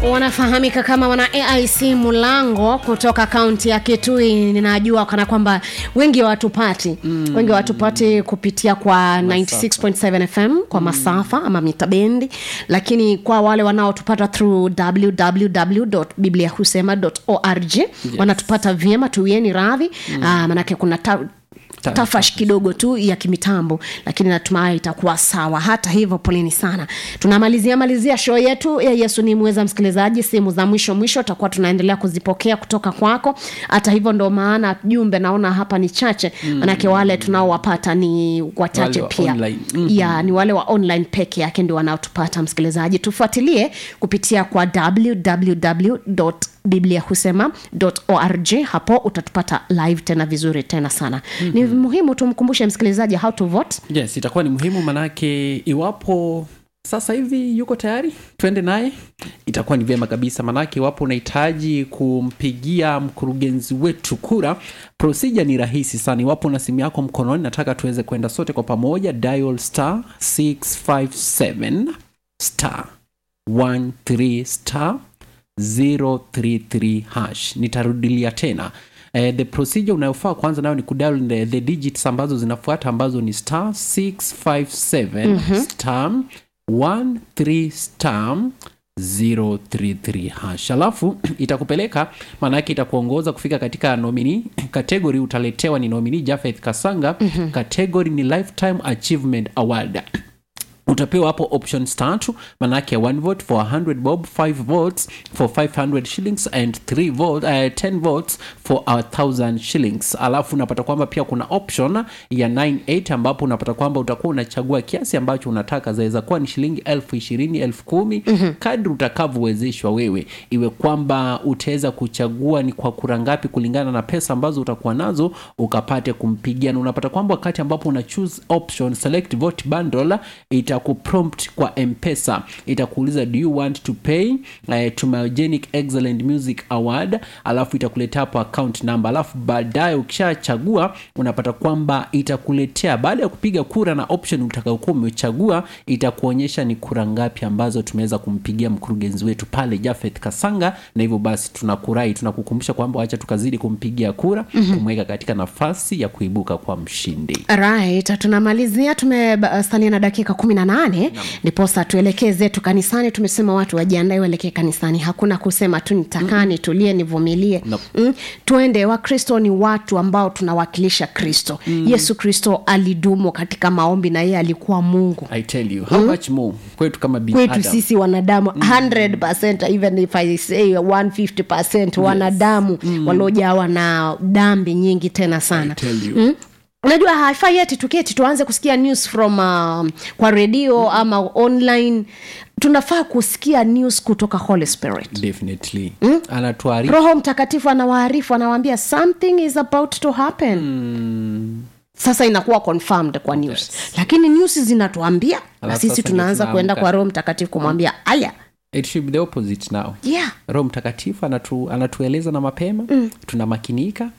wanafahamika kama wana aic mulango kutoka kaunti ya kitui ninajua kana kwamba wengi watupati mm. wengi watupati kupitia kwa 96.7 fm kwa masafa ama mita bendi lakini kwa wale wanaotupata through www.bibliahusema.org yes. wanatupata vyema tuieni radhi mm. uh, manake kuna ta, tafash kidogo tu ya kimitambo lakini natumai itakuwa sawa hata hivyo poleni sana tunamalizia malizia show yetu ya yesu ni mweza msikilizaji simu za mwisho mwisho tutakuwa tunaendelea kuzipokea kutoka kwako hata hivyo ndo maana jumbe naona hapa ni chache manake wale tunaowapata ni wachache Wale wa pia online. Mhm. ya ni wale wa online peke yake ndio wanaotupata msikilizaji tufuatilie kupitia kwa www bibliahusema.org hapo utatupata live tena vizuri tena sana mm-hmm. ni muhimu tumkumbushe msikilizaji how to vote yes itakuwa ni muhimu manake iwapo sasa hivi yuko tayari twende naye itakuwa ni vyema kabisa manake iwapo unahitaji kumpigia mkurugenzi wetu kura procedure ni rahisi sana iwapo na simu yako mkononi nataka tuweze kwenda sote kwa pamoja dial star 657 star 13 star 033 hash nitarudilia tena Uh, the procedure unayofaa kwanza nayo ni kudial the, the digits ambazo zinafuata ambazo ni star 657 mm-hmm. star 13 star 033 hash alafu itakupeleka maanaake itakuongoza kufika katika nomini kategori utaletewa ni nomini jafeth kasanga mm-hmm. kategori ni lifetime achievement award utapewa hapo options tatu manake 1 vote for 100 bob 5 votes for 500 shillings and 3 vote, uh, 10 votes for 1000 shillings alafu unapata kwamba pia kuna option ya 98 ambapo unapata kwamba utakuwa unachagua kiasi ambacho unataka zaweza kuwa ni shilingi elfu ishirini elfu kumi mm-hmm. kadri utakavyowezeshwa wewe iwe kwamba utaweza kuchagua ni kwa kura ngapi kulingana na pesa ambazo utakuwa nazo ukapate kumpigia na unapata kwamba wakati ambapo una choose option select vote bundle itakuprompt kwa mpesa itakuuliza do you want to pay uh, to myogenic excellent music award alafu itakuletea hapo account number alafu baadaye ukishachagua unapata kwamba itakuletea baada ya kupiga kura na option utakaokuwa umechagua itakuonyesha ni kura ngapi ambazo tumeweza kumpigia mkurugenzi wetu pale jafeth kasanga na hivyo basi tunakurai tunakukumbusha kwamba wacha tukazidi kumpigia kura mm-hmm. kumweka katika nafasi ya kuibuka kwa mshindi right tunamalizia tumesalia na dakika kumi na nane ndiposa tuelekee zetu kanisani tumesema watu wajiandae waelekee kanisani hakuna kusema tu nitakaa nitulie nivumilie Nope. mm, tuende wakristo ni watu ambao tunawakilisha kristo mm. yesu kristo alidumu katika maombi na yeye alikuwa mungu i tell you how much more kwetu kama kwetu binadamu sisi wanadamu 100 even if i say 150 wanadamu waliojawa na dhambi nyingi tena sana I tell you. unajua haifai eti tuketi tuanze kusikia news from uh, kwa redio mm. ama online tunafaa kusikia news kutoka holy spirit definitely anatuarifu roho mtakatifu anawaarifu anawaambia something is about to happen mm. sasa inakuwa confirmed kwa news yes. lakini news zinatuambia na Alafu sisi sasa ndio tunaanza kwenda tunaamka. kwa roho mtakatifu kumwambia aya it should be the opposite now yeah roho mtakatifu anatu, anatueleza na mapema mm. tunamakinika